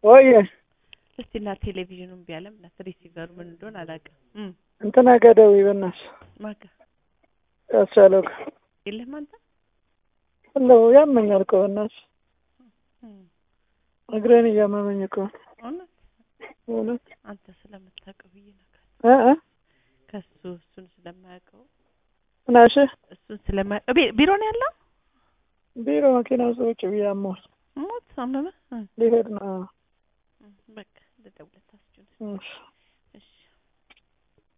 ወይ እስቲ እና ቴሌቪዥኑን ቢያለም እና ሪሲቨሩ ምን እንደሆነ አላውቅም። እም እንትና ገደዊ በእናትሽ ማጋ ያስቻለው ጋር የለህም አንተ? እንደው ያመኛል እኮ በእናትሽ እም እግሬን እያመመኝ እኮ ነው። እውነት እውነት አንተ ስለምታውቀው ብዬ ነው እ እ ከሱ እሱን ስለማያውቀው ምናሽ እሱን ስለማያውቀው ቢ- ቢሮ ነው ያለው። ቢሮ መኪና ውስጥ ቁጭ ብዬ አሞኝ ሞት አመመ። እም ሊሄድ ነው። እም በቃ ልደውልለት አስችል እሺ